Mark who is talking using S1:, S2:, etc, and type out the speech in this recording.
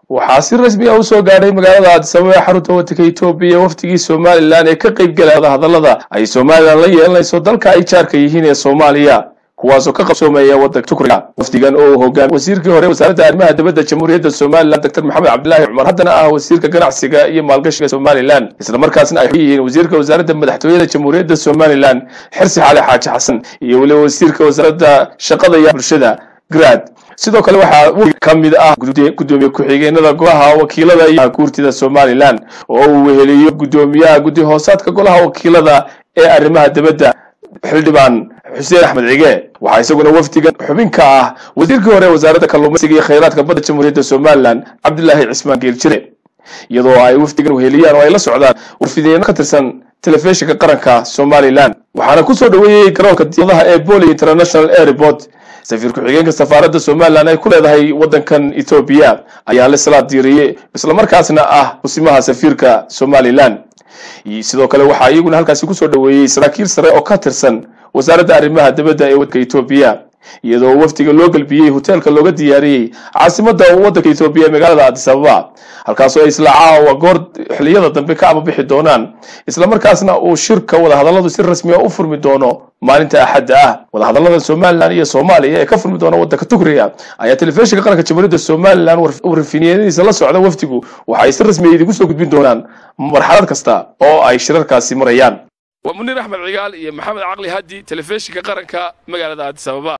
S1: waxaa si rasmi ah usoo gaadhay magaalada addisababa ee xarunta wadanka etoobiya wafdigii somalilan ee ka qayb galaya hadallada ay somalilan la yeelanayso dalka ay jaarka yihiin ee soomaaliya kuwaasoo ka qabsoomeeya wadanka tukriga wafdigan oo uu hogaamiy wasiirkii hore wasaaradda arrimaha dibadda jamhuuriyadda somalilan doctor maxamed cabdilaahi cumar haddana ah wasiirka ganacsiga iyo maalgashiga somalilan isla markaasna ay yihiin wasiirka wasaaradda madaxtooyada jamhuuriyadda somalilan xirsi xali xaaji xasan iyo weliba wasiirka wasaaradda shaqada iyo bulshada grad sidoo kale waxaa ka mid ah gudoomiye ku-xigeenada golaha wakiilada iyo guurtida somalilan oo uu weheliyo gudoomiyaha guddi hoosaadka golaha wakiilada ee arrimaha dibadda xildhibaan xuseen axmed cige waxaa isaguna wafdigan xubin ka ah wasiirkii hore wasaaradda kalluumaysiga iyo khayraadka badda jamhuuriyadda somalilan cabdilaahi cismaan geeljire iyadoo ay wafdigan weheliyaan oo ay la socdaan warfideeno ka tirsan telefishinka qaranka somalilan waxaana kusoo dhaweeyey garoonka diyaadaha ee boli international airport safiir ku-xigeenka safaaradda somalilan ay ku leedahay waddankan etoobiya ayaa lisla diiriyey islamarkaasna ah kusimaha safiirka somalilan sidoo kale waxaa iyaguna halkaasi kusoo dhaweeyey saraakiil sare oo ka tirsan wasaaradda arrimaha dibadda ee waddanka etoobiya iyadoo wafdiga loo gelbiyey hoteelka looga diyaariyey caasimadda waddanka etoobiya ee magaalada addis ababa halkaasoo ay isla caawa goor xiliyada dambe ka ababixi doonaan islamarkaasna uu shirka wadahadalladu si rasmiya u furmi doono maalinta axadda ah wadahadallada somalilan iyo soomaaliya ee ka furmi doona waddanka tukriga ayaa telefishinka qaranka jamhuuriyadda somalilan warfiniyadiisa la socda wafdigu waxa ay si rasmiya idigu soo gudbin doonaan marxalad kasta oo ay shirarkaasi marayaan
S2: waa muniir axmed cigaal iyo maxamed caqli haddi telefishinka qaranka magaalada addis ababa